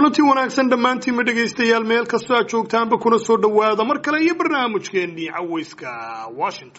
kulanti wanaagsan dhammaantiinma dhegaystayaal meel kastoo aad joogtaanba kuna soo dhowaada mar kale iyo barnaamijkeennii cawayska washington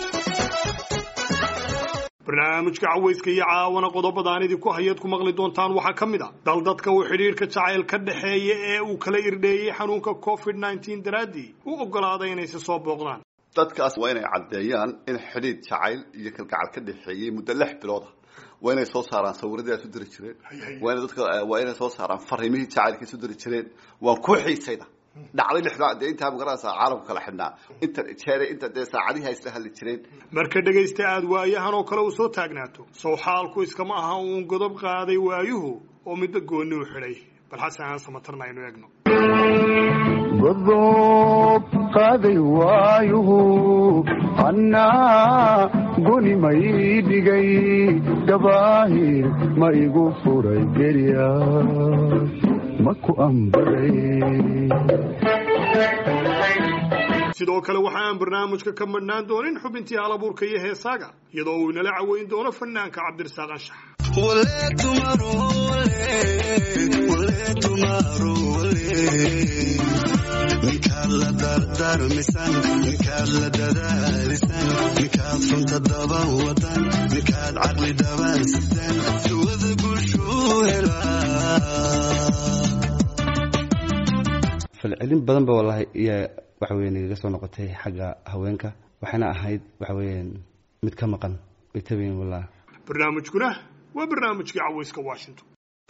barnaamijka cawayska iyo caawana qodobadaan idinku hayaad ku maqli doontaan waxaa ka mid a dal dadka uu xidhiidhka jacayl ka dhexeeya ee uu kala irdheeyey xanuunka covid nneteen daraaddii u oggolaaday inaysi soo booqdaan dadkaas waa inay caddeeyaan in xidhiidh jacayl iyo kalgacal ka dhexeeyey muddo lix bilooda waa inay soo saaraan sawiradii ay isu diri jireen waa inay dadka waa inay soo saaraan fariimihii jacaylka isu diri jireen waan ku xiisayda dhacday lixdaa dee intaa magaranaysaa caalamku kala xidhnaa inta jeeray inta dee saacadihi ay isla hadli jireen marka dhegaysta aada waayahan oo kale uu soo taagnaato sow xaalku iskama aha uun godob qaaday waayuhu oo midba goonni u xidhay bal xasan aan samatarna aynu eegno godob qaaday waayuhu annaa goni ma ii dhigay gabaahir ma igu furay gerya ma ku ambaday sidoo kale waxa aan barnaamijka ka madhnaan doonin xubintii halabuurka iyo heesaaga iyadoo uu inala caweyn doono fanaanka cabdirasaaq anshax ninkaad la dardarmisan ninkaad la dadaalisan ninkaad runta daban wadan ninkaad caqli daban sitan suwada guushuu helaa falcelin badan ba wallahi iyo waxa weya nagaga soo noqotay xagga haweenka waxayna ahayd waxa weeyaan mid ka maqan way tabayin wallahi barnaamijkuna waa barnaamijkii cawayska washington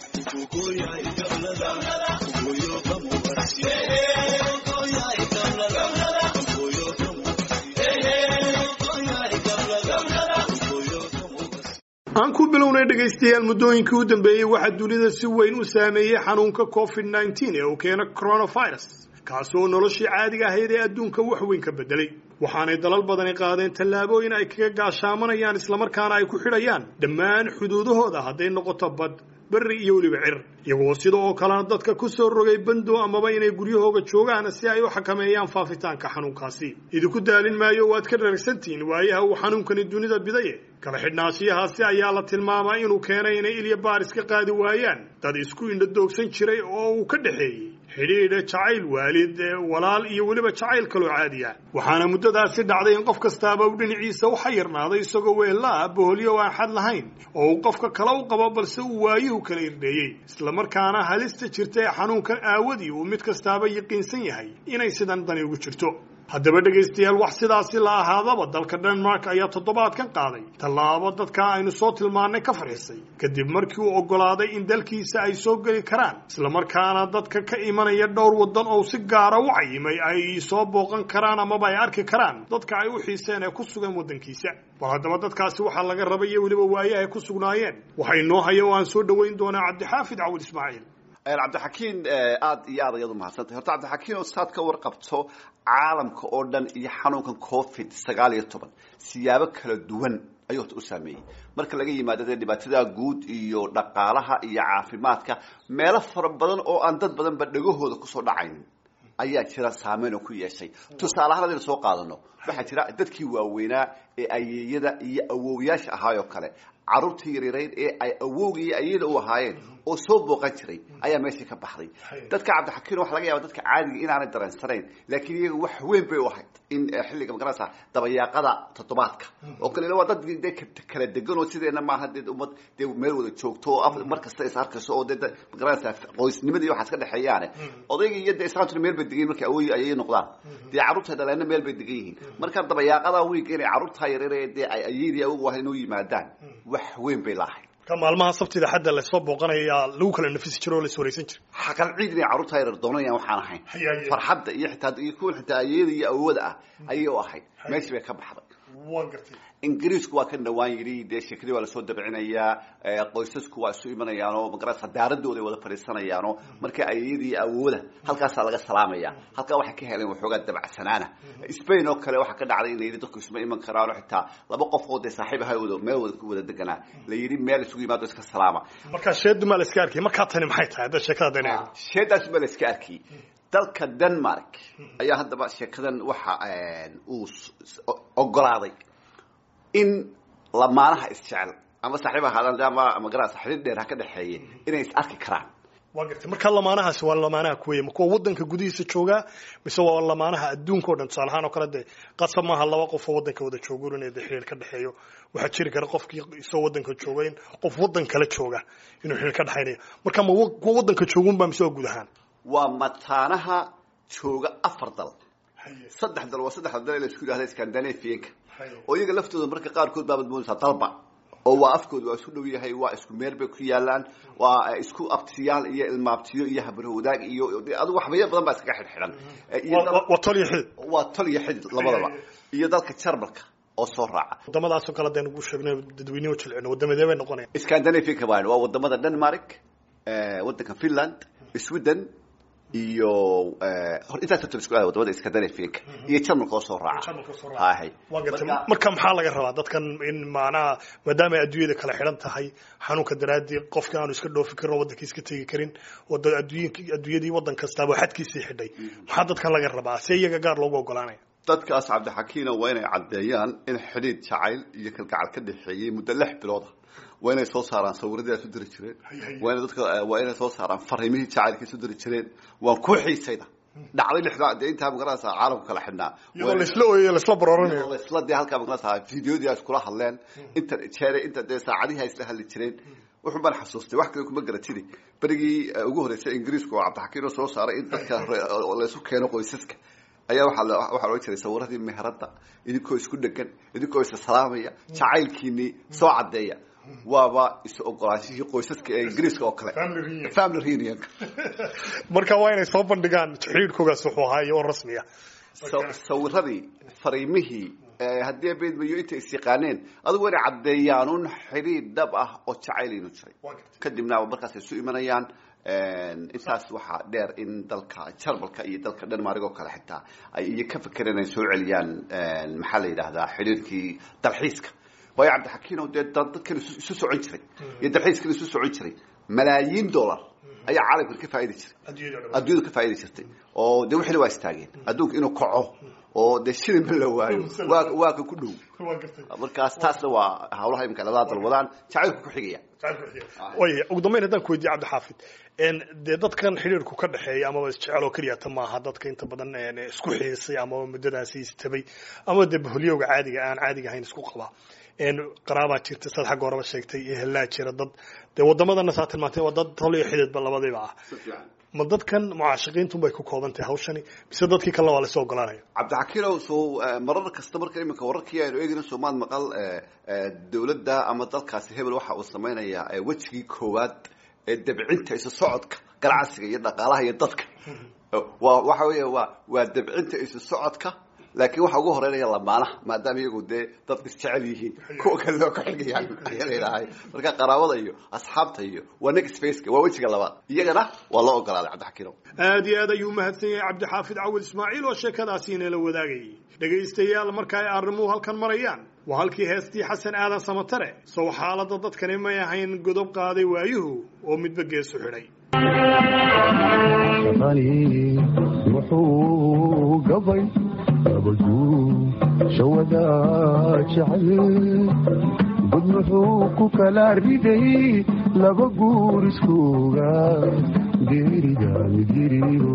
aan ku bilownay dhegaystayaal muddooyinkii u dambeeyey waxaa dunida si weyn u saameeyey xanuunka covid nneteen ee uu keena coronavirus kaasi oo noloshii caadiga ahayd ee adduunka wax weyn ka bedelay waxaanay dalal badani qaadeen tallaabooyin ay kaga gaashaamanayaan islamarkaana ay ku xidhayaan dhammaan xuduudahooda hadday noqoto bad berri iyo weliba cir iyagoo sida oo kalena dadka ku soo rogay bando amaba inay guryahooga joogaan si ay u xakameeyaan faafitaanka xanuunkaasi idinku daalin maayo waad ka raragsantihiin waayaha uu xanuunkani dunida bidaye kala xidhnaashiyahaasi ayaa la tilmaamay inuu keenay inay ilya baaris ka qaadi waayaan dad isku indhadoogsan jiray oo uu ka dhexeeyey xidhiidha jacayl waalid walaal iyo weliba jacayl kaloo caadiya waxaana muddadaasi dhacday in qof kastaaba u dhinaciisa u xayirnaaday isagoo weellaa boholyo aan xad lahayn oo uu qofka kale u qabo balse uu waayuhu kala irdheeyey islamarkaana halista jirta ee xanuunkan aawadii uu mid kastaaba yaqiinsan yahay inay sidan dani ugu jirto haddaba dhegaystayaal wax sidaasi la ahaadaba dalka denmark ayaa toddobaadkan qaaday tallaabo dadka aynu soo tilmaannay ka farxisay kadib markii uu oggolaaday in dalkiisa ay soo geli karaan islamarkaana dadka ka imanaya dhowr waddan oo si gaara u cayimay ay soo booqan karaan amaba ay arki karaan dadka ay u xiiseen ee ku sugan waddankiisa bal haddaba dadkaasi waxaa laga rabay iyo weliba waayaha ay ku sugnaayeen waxa inoo haya oo aan soo dhoweyn doonaa cabdixaafid cawil ismaaciil cabdixakiin aad iyo aad ayadu mahadsantahay horta cabdixakiin oo saad ka warqabto caalamka oo dhan iyo xanuunkan covid sagaal iyo toban siyaabo kala duwan ayuu horta u saameeyey marka laga yimaado dee dhibaatada guud iyo dhaqaalaha iyo caafimaadka meelo fara badan oo aan dad badanba dhegahooda kusoo dhacayn ayaa jira saameyn oo ku yeeshay tusaale ahaan hadaynu soo qaadano waxaa jira dadkii waaweynaa ee ayeeyada iyo awowyaasha ahaayoo kale carruurtii yaryarayd ee ay awowga iyo ayada u ahaayeen oo soo booqan jiray ayaa meeshii ka baxday dadka cabdixakiin waxa laga yaaba dadka caadiga inaanay dareensanayn laakiin iyaga wax weyn bay u ahayd in xilliga magaranaysa dabayaaqada toddobaadka oo kale waa dad dee kala degan oo sideena maaha dee ummad dee meel wada joogto oo mar kasta is arkayso oo dee magaranaysa qoysnimadii waxaas ka dhexeeyaane odayga iyo dee islaamtuna meel bay degan yihin markay awoy ayay noqdaan dee carruurta dhaleena meel bay degan yihiin marka dabayaaqada wiiga inay carruurtaa yaryare dee ay ayadii awogu ahayn u yimaadaan wax weyn bay laahay ka maalmaha sabtida xadda lasoo booqanayaa lagu kala nafisi jiro oo la iswaraysan jira xaqal ciid inay carruurta yaryar doonayaan waxaan ahayn farxadda iyo xitaa iyo kuwan xitaa ayada iyo awooda ah ayay u ahayd meeshii bay ka baxday waan gartay ingiriisku waa kan dhawaan yidhi dee sheekadii waa lasoo dabcinayaa qoysasku waa isu imanayaan oo magarasa daaradooda ay wada fadhiisanayaan oo marka ayadii awooda halkaasaa laga salaamaya halkaa waxay ka heleen waxoogaa dabacsanaana spain oo kale waxaa ka dhacday in la yidhi dadku isma iman karaan oo xitaa laba qof oo dee saaxiib ahay wada meel wada wada deganaa la yidhi meel isugu yimaado iska salaama markaa sheedu maa la iska arkay markaa tani maxay tahay hadda sheekada dana sheedaas baa la iska arkiyey dalka denmark ayaa haddaba sheekadan waxa uu ogolaaday in lamaanaha isjecel ama saaxiib ahaadaan ama magarasa xidhiir dheer ha ka dhexeeye inay is arki karaan waa gartay marka lamaanahaasi waa lamaanaha kuweya ma kuwa wadanka gudihiisa joogaa mise waa lamaanaha adduunka o dhan tusaale ahaan oo kale dee qasab maaha laba qof oo wadanka wada joogo inay de xiriir ka dhexeeyo waxaa jiri kara qofkii isoo wadanka jooga in qof wadan kale jooga inuu xiriir ka dhexaynayo marka ma wa- kuwa wadanka joogunba mise waa guud ahaan waa mataanaha jooga afar dal saddex dal waa saddexda dal ee la isku yidhahda scandinavianka oo iyaga laftooda marka qaarkood baabad moodaysaa dalba oo waa afkooda waa isku dhow yahay waa isku meel bay ku yaalaan waa eh, isku abtiyaal iyo ilmaabtiyo iyo habro wadaag iyo adigu waxbayo badan baa iskaga xidhxidhan Eh, iyo Waa- dal- waa- waa tol iyo xidid waa tol iyo xidid labadaba iyo dalka jarmalka oo soo raaca wadamadaasoo kale hadaynu ugu sheegno dadweynuhu jilcino wadamadee bay noqonayaan scandinavianka baan waa wadamada denmark eh, wadanka finland sweden iyo eh, hor intaas horta isku aada wadamada scandinavianka iyo jarmalka oo soo raaca Jarmalka oo soo raaca. Hahay. waa gartay Marka- marka maxaa laga rabaa dadkan in macnaha maadaama ay adduunyada kala xidhan tahay xanuunka daraadii qofka aanu iska dhoofi karin oo wadankii iska tegi karin wada adduunyinki- adduunyadii wadan kastaaba xadkiisii xidhay maxaa dadkan laga rabaa see iyaga gaar loogu ogolaanaya dadkaas cabdixakiina waa inay caddeeyaan in xidhiid jacayl iyo kalgacal ka dhexeeyey muddo lix bilooda waa inay soo saaraan sawiradii ay isu diri jireen waa inay dadka waa inay soo saaraan fariimihii jacaylka isu diri jireen waan ku xiisayda dhacday lixdaa dee intaa magaranaysaa caalamku kala xidhnaa iyadoo laisla ooyayo laisla barooranayo isla dee halkaa magaranaysaa fideodii ay iskula hadleen inta jeere inta dee saacadihii ay isla hadli jireen wuxuu baan xasuustay wax kale kuma garatidi berigii eh, ugu horreysay ingiriisku oo cabdixakiin oo soo saaray in dadka re- oo laysu keeno qoysaska ayaa waxaa la- waxaa loo jiray sawiradii meherada idinkoo isku dhegan idinkoo isa salaamaya jacaylkiinii soo caddeeya waaba is ogolaanshihii qoysaska ee ingiriiska oo kale Family reunion. family reunion marka waa inay soo bandhigaan xidhiidhkoogaas wuxuu ahaa iyo oo rasmiya Sa- sawiradii fariimihii eh, haddii beedmayo intay is yaqaaneen adigu inay caddeeyaan un xidhiidh dhab ah oo jacayl inuu jiray kadibna markaas ay isu imanayaan intaas waxaa dheer in dalka jarmalka iyo dalka denmark oo kale xitaa ay iyo ka fekereen ay soo celiyaan maxaa la yidhaahdaa xidhiirkii dalxiiska waayo cabdixakiin oo dee dad- dadkan isu isu socon jiray iyo dalxiiskan isu socon jiray malaayiin dollar ayaa caalamkan ka faa'idi jiray adduunyadu ka faa'idi jirtay oo dee wixina waa istaageen adduunka inuu kaco oo dee shilinba la waayo waa waa ka ku dhow markaas taasna waa hawlaha imika labada dal wadaan jacaylku ku xigaya way ugu dambeyn haddaan ku weydiye cabdixaafid n dee dadkan xidhiirku ka dhexeeya amaba isjecel oo keliya ta maaha dadka inta badan n isku xiisay amaba muddadaasi istabay ama dee baholyowga caadiga aan caadiga ahayn isku qaba n qaraabaa jirta sad xagga horeba sheegtay iyo hellaa jira dad dee wadamadana saa tilmaantay waa dad tol iyo xidhiidba labadiiba ah ma dadkan mucaashiqiintun bay ku kooban tahay hawshani mise dadkii kalena waa lasoo ogolaanaya cabdixakiinow soo marar kasta marka iminka wararkii aynu eegayno soomaad maqal dawladda ama dalkaasi hebel waxa uu samaynayaa wejigii koowaad ee dabcinta isu socodka ganacsiga iyo dhaqaalaha iyo dadka waa waxa weeye waa waa dabcinta isu socodka laakiin waxa ugu horeynaya lamaanaha maadaama iyagu dee dadku isjecel yihiin kuwa kale loo ka xigayaan ayaa layidhaahay marka qaraabada iyo asxaabta iyo waa next faceka waa wejiga labaad iyagana waa loo ogolaaday cabdixakiinow aad iyo aad ayuu mahadsan yahay cabdixaafid cawil ismaaciil oo sheekadaasi inala wadaagayay dhegaystayaal marka ay arrimuhu halkan marayaan waa halkii heestii xasan aadan samatare sow xaaladda dadkani may ahayn godob qaaday waayuhu oo midba geesu xidhay shaqani wuxuu gabay abaduu shawada jecel bud muxuu ku kala riday laba guur iskuuga geerida midiriyo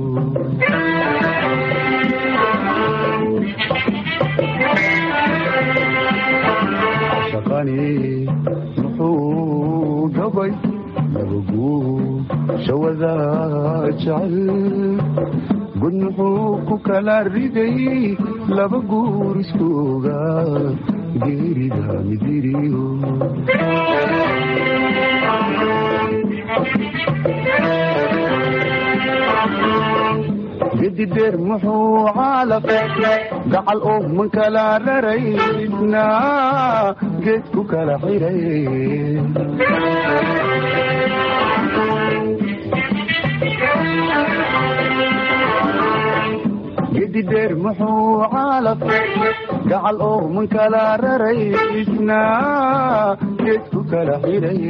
shaqani muxuu gabay laba guur shawada jecel gud muxuu ku kala riday laba guur iskuuga geerida midiriyo gedideer muxuu caalaqe gacal oo man kala raraysna geed ku kala xiray gedideer muxuu caalaqe gacal oo man kala raraysna geed ku kala xiray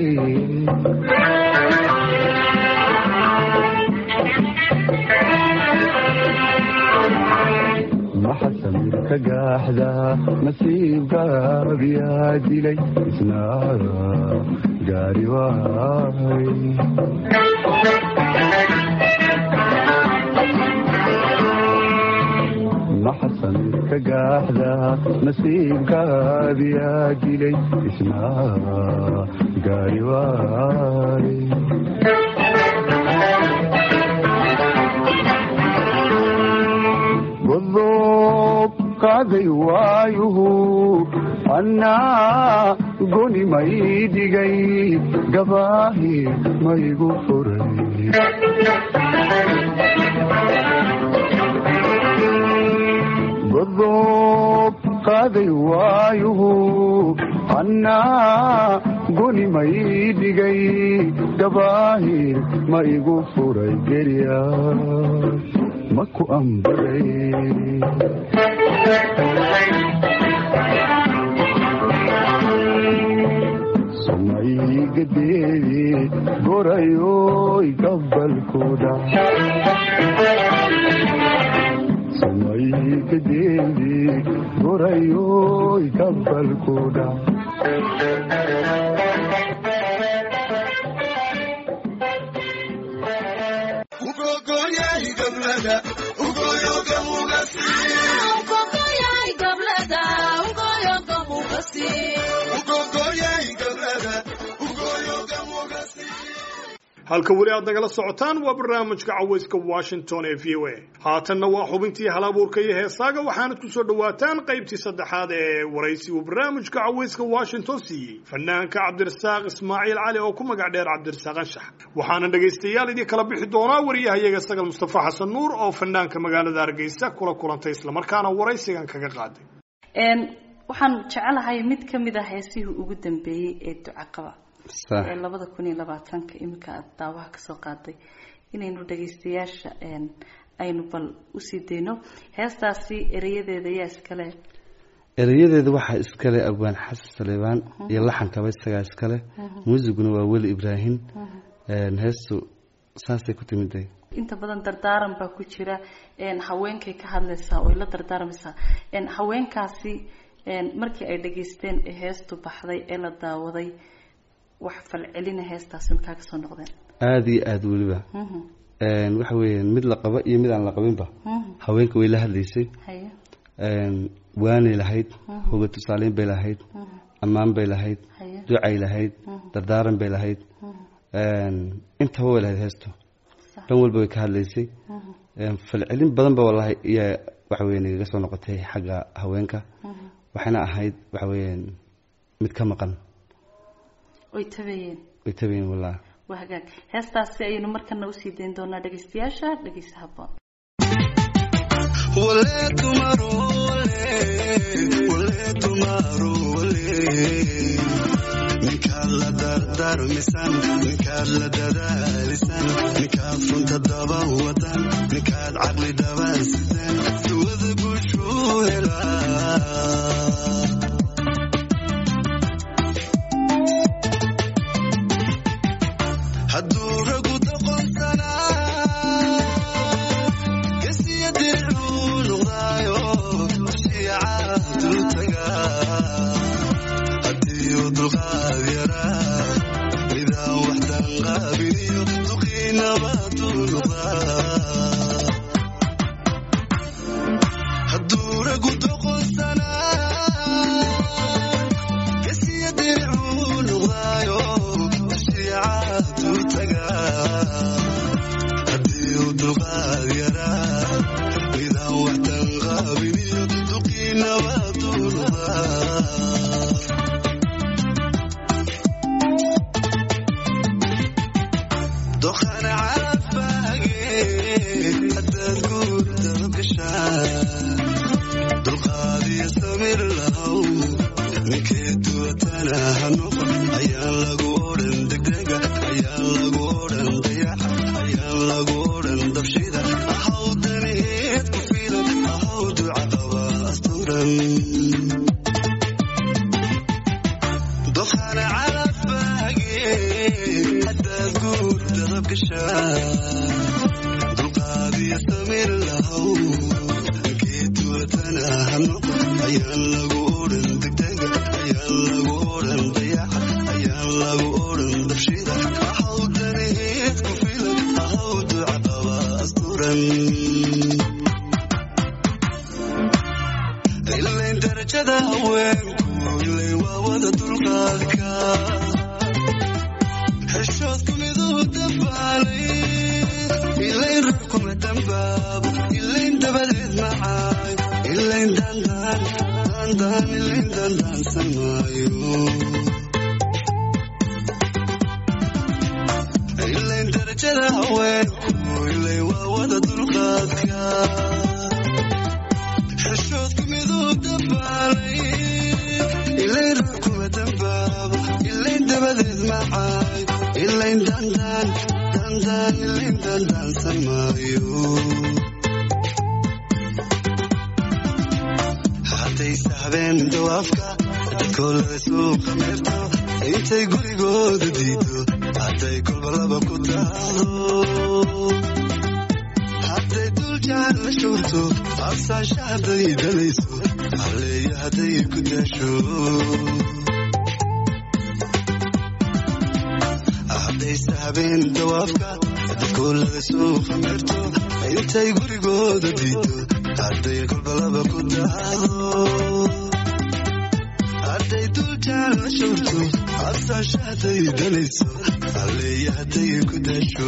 maxasamir ka gaaxda nasiibkaabiyaa dilay isnaa gaari waay maxasamir ka gaaxda nasiibkaabiyaa dilay isnaa gaari waay godoob qaaday waayuhu annaa goni may dhigay gabaahi maygu furay godoob qaaday waayuhu annaa goni may dhigay gabaahi ma igu furay gerya maku ambaday somaygadeedi gorayoy gabalkuda somaygadeedi gorayoy gabalkuda halka weli aad nagala socotaan waa barnaamijka cawayska washington ee v o a haatanna waa xubintii hal abuurka iyo heesaaga waxaanad ku soo dhowaataan qaybtii saddexaad ee waraysi uu barnaamijka cawayska washington siiyey fanaanka cabdirasaaq ismaaciil cali oo ku magac dheer cabdirasaaq anshax waxaana dhegaystayaal idin kala bixi doonaa wariyahayaga sagal mustafa xasan nuur oo fanaanka magaalada hargeysa kula kulantay islamarkaana waraysigan kaga qaaday waxaan jecelahay mid ka mid ah heesihii ugu dambeeyey ee ducaqaba sax ee labada kun iyo labaatanka iminka aada daawaha kasoo qaaday inaynu dhagaystayaasha aynu bal usii dayno heestaasi ereyadeeda yaa iskale erayadeeda waxaa iskale abwaan xasan saleebaan iyo laxankaba isagaa iskale muusiguna waa weli ibraahim heestu saasay ku timiday inta badan dardaaran baa ku jira haweenkay ka hadlaysaa oy la dardaarmaysaa haweenkaasi markii ay dhageysteen ee heestu baxday ee la daawaday wax falcelina heestaasi markaa kasoo noqdeen aada iyo aada weliba waxa weeyaan mid la qabo iyo mid aan la qabinba haweenka way la hadlaysay haye waanay lahayd hoga tusaaleyn bay lahayd ammaan bay lahayd haye ducay lahayd dardaaran bay lahayd intaba way lahayd heestu dhan walba way ka hadlaysay falcelin badan ba wallahi iyo waxa weya nagaga soo noqotay xagga haweenka waxayna ahayd waxa weeyaan mid ka maqan oy tabeeyeen way tabayin wallahi waa hagaag heestaasi ayaynu markana usii dayn doonaa dhagaystayaasha dhagaysa haboon wale tumaro wale wale tumaro wale ninkaad la dardarmisan ninkaad la dadaalisan ninkaad runta daba wadan ninkaad caqli dhaban sidan suwada guushuu helaa hadduu ragu doqonsanaa gesiya diricuu noqdaayo shiicaadu tagaa haddii uu dulqaad yaraa midaan wax danqaabiliyo duqiinabaduu noqdaa hadduu ragu doqonsanaa gesiya diricuu noqdaayo shiicaadu tagaa haddii uu dulqaad yaraa midaan wax danqaabiliyo duqiinabaduu noqdaa doqana calafbaage haddaad guurdaba gashaan dulqaadiyo samir lahow ninkee duwatana ha noqon ayaan lagu odhan degdega ayaan lagu odhan dayaxa ayaan lagu odhan dabshida ahaw daneed ku filan ahaw duca qaba asturan doqana calafbaage haddaad guurdadab gashaan dulqaadiyo samir lahow ninkee duwatana noqon ayaan lagu odhan degdega ayaan lagu odhan dayaca ayaan lagu odhan dabshida ahaw danaheed ku filan ahaw duca qaba asturan ilayn darajada haweenku ilayn waa wada dulqaadka xeshoodku miduu dambaalay ilayn ruux kuma dambaabo ilayn dabadeed macaay ilayn dandaan dandaan ilayn dandaansan maayo ilayn darajada haweenku ilayn waa wada dulqaadka xeshoodku miduu dambaalay ilayn ruux kuma dambaabo ilayn dabadeed macaay ilayn dandaan dandaan ilayn dandaansan maayo hadday sahbeen dawaafka dadkoo laga suuqa meerto intay gurigooda diido hadday kolba laba ku daado hadday dul jaan la showrto absaasha hadday dalayso halleeya hadday ku daasho hadday sahbeen dawaafka dadkoo laga suuqa meerto intay gurigooda diido hadday kolba laba ku daado hadday dul jaan la showrto absaasha hadday dalayso halleeya hadday ku daasho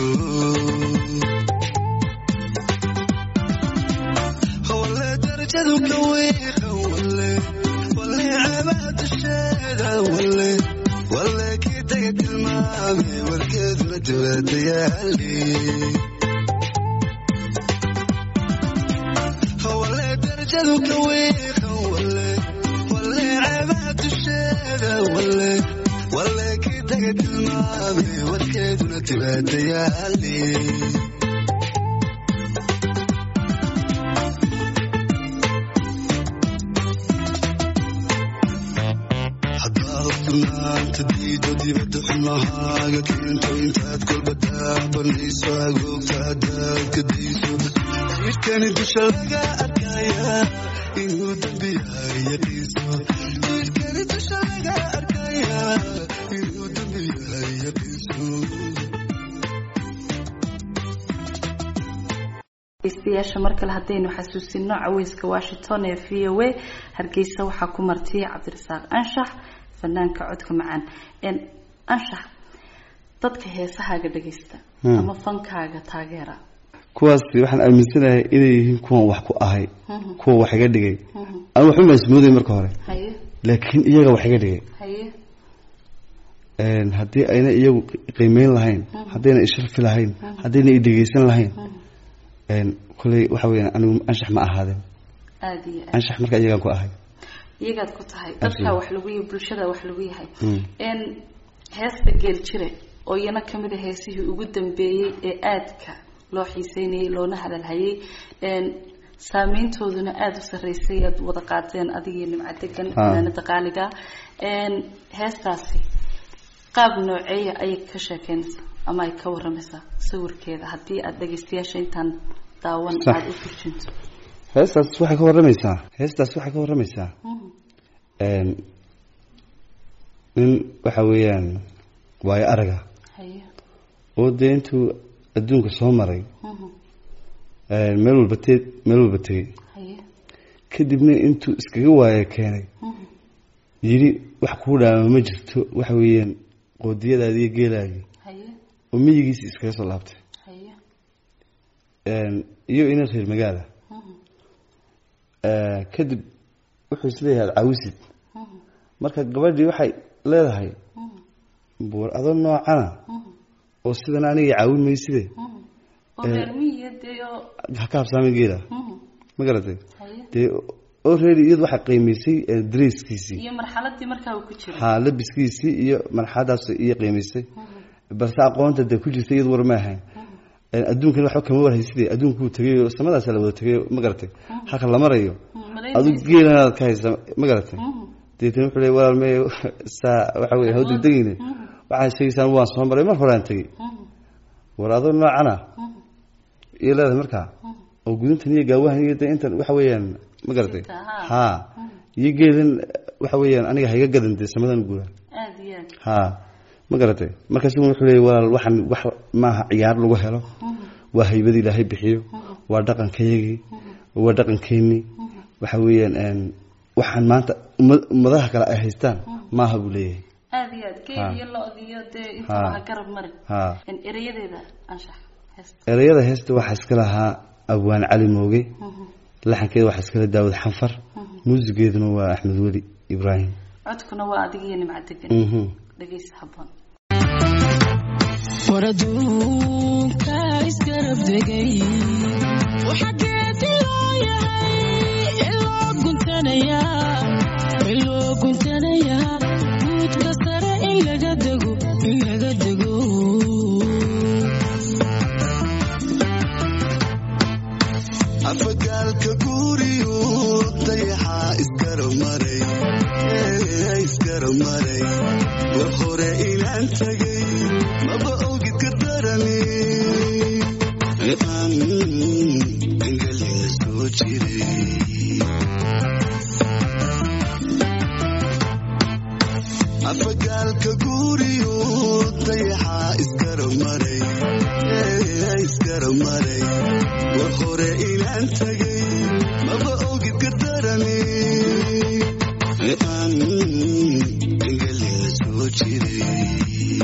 wale darajadu ka wiiqa wale wale ceebaha dusheeda wale wale kii daga tilmaame warkeeduna jawaadayaali wale darajadu ka wiiqa wale wale ceebaha dusheeda wale wale kii daga tilmaame warkeeduna jawaadayaali haddaad sugnaanta diido dibadda xumahaaga keento intaad kolba daabanayso agoogta haddaad ka dayso jidhkani dusha laga arkaya inuu dembi yahay yaqiiso jidhkani dusha laga arkaya inuu dembi yahay yaqiiso dhegeystayaasha mar kale haddaynu xasuusino caweyska washington ee v o a hargeysa waxaa ku martiyay cabdirasaaq anshax fanaanka codka macaan n anshax dadka heesahaaga dhageysta Hmm. ama fankaaga taageera kuwaasi waxaan aaminsanahay inay yihiin kuwan wax ku ahay Mhm. kuwa wax iga dhigay Mhm. ama waxuma ismooday marka hore haye laakiin iyaga wax iga dhigay haye Een, haddii ayna iyagu qiimeyn lahayn haddayna isharfi lahayn haddayna i dhegeysan lahayn een, kolley waxa weyaan anigu anshax ma ahaadeen aada iyo aad anshax marka iyagaan ku ahay iyagaad ku tahay Absolutely. dadkaa wax lagu yahay bulshada wax lagu yahay Mm. n heesta geel jire oo iyana kamid a heesihii ugu dambeeyey ee aadka loo xiiseynayay loona hadalhayay n saameyntooduna aada u sarreysay aad wada qaateen adigii nimco degan Ah. fanaanada qaaliga n heestaasi qaab nooceeya ayay ka sheekeynaysaa ama ay ka waramaysaa sawirkeeda haddii aada dhageystayaasha intaan daawan Sax. aada u turjunto heestaas waxay ka waramaysaa heestaas waxay ka waramaysaa Mhm. een, nin waxa weeyaan waayo araga haye oo dee intuu adduunka soo maray Mhm. een, meel walba te meel walba tegey haye kadibna intuu iskaga waayo keenay Mhm. yidhi wax kuu dhaama ma jirto waxa weeyaan qoodiyadaadi iyo geelaagii haye oo miyigiisi iskaga soo laabtay haye Een, iyo ina reer magaala Mhm. Ee, kadib wuxuu isleeyahay ad caawisid Mhm. marka gabadhii waxay leedahay Mhm. buur adoo noocana Mhm. oo sidan aniga caawin mayside Mhm. oo Eh. reer miyiga dee oo ha ka habsaamin geela Mhm. ma garatay haye dee oo reeri iyadu waxay qiimaysay ee, dareeskiisii iyo marxaladii markaa uu ku jiro ha labiskiisii iyo marxadaas iyo qiimaysay balse aqoonta dee ku jirta iyadu war ma ahayn Een, adduunkan waxba kama warhayside adduunkuu tegay oo samadaas la wada tegay ma garatay halka la marayo adu geelanaad ka haysa ma garatay deetana wuxuu leey walaal mee saa waxa weye haw degdegeyne waxaad sheegaysaan waan soo maray mar horaan tegey war adoo noocana iyo leedahay markaa oo gudintan iyo gaawahan iyo de intan waxa weeyaan ma garatay Jirta, ha. ha iyo geedan waxa weeyaan aniga hayga gadan dee samadan guura aada iyo aad ha ma garatay markaas wuxuu leeyay walaal waxaan wax maaha ciyaar lagu helo waa haybada ilaahay bixiyo waa dhaqankayagii waa dhaqankeenii waxa weeyaan een, waxaan maanta umma- ummadaha kale ay haystaan maaha buu leeyahay aada iyo aad Ha. geel iyo lo iyo dee inta Ha. waha garab marin ha En erayadeeda anshax heesta ereyada heesta waxaa iska lahaa abwaan cali mooge laxankeeda waxaa iskala daawud xanfar muusigeeduna waa axmed weli ibraahim codkuna waa adiga iyo nimca degan Mhm. dhegeysa habboon war adduunka isgarab degay waxaa geedi loo yahay iloo guntanayaa iloo guntanayaa guudka sare in laga dego in laga dego afagaalka guriyu dayaxaa isgarab maray ee isgarab maray war hore inaan tagay maba ogid ka darani aan engelina soo jiray afagaalka guriyu dayaxaa isgarab maray ee isgarab maray war hore inaan tagay maba ogid ka darani aan engelina soo jiray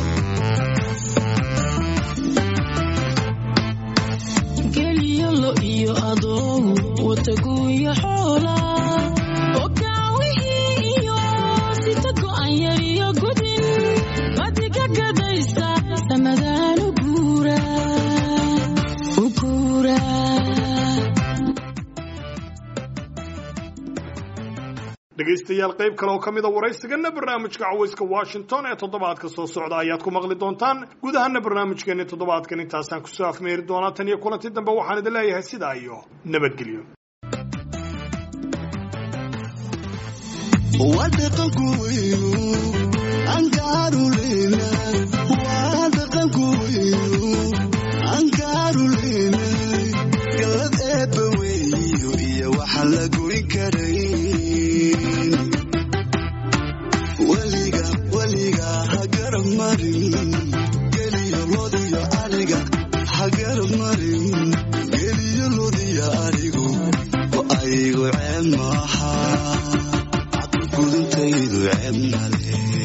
geliyo lo iyo adow wataguya xoola okaawihii iyo sita go'an yar iyo gudin madiga gadaysa samadaan u guura u guura dhegaystayaal qayb kale oo ka mid a waraysigana barnaamijka cawayska washington ee toddobaadka soo socda ayaad ku maqli doontaan gudahana barnaamijkeeni toddobaadkan intaasaan kusoo afmeeri doonaa tan iyo kulanti dambe waxaan idin leeyahay sidaa iyo nabadgelyo waa dhaqanku weynu angaaruleyna waa dhaqanku weynu angaaruleyna galad eebba weeyo iyo waxa la goyn karayn weliga weliga ha garab marin geliyo lodiyo ariga ha garab marin geliyo lodiyo arigu oo aygu ceeb maaha gudintaydu ceeb male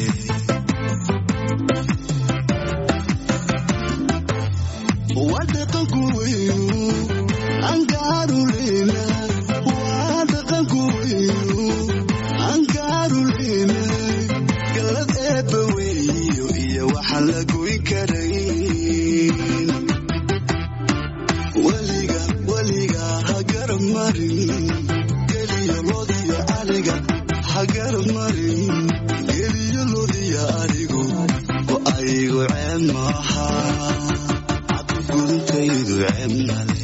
waa dhaqanku weynu angaaruleyna waa dhaqanku weynu angaaruleyna galad eebba weeyo iyo waxa la goyn karayn weliga weliga ha garab marin geliyo lodiyo ariga ha garab marin geliyo lodiyo arigu oo aygu ceeb maaha gudintaydu ceeb male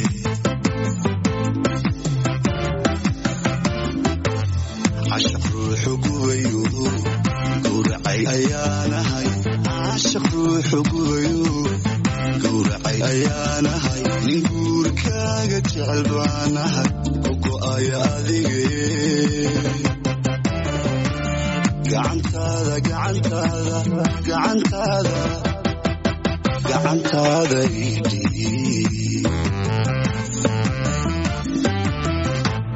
cashaq ruuxu gubayo gowracay ayaanahay cashaq ruuxu gubayo gowracay ayaanahay nin guurkaaga jecel baanahay oo go'aya adige gacantaada gacantaada gacantaada gacantaada idhiib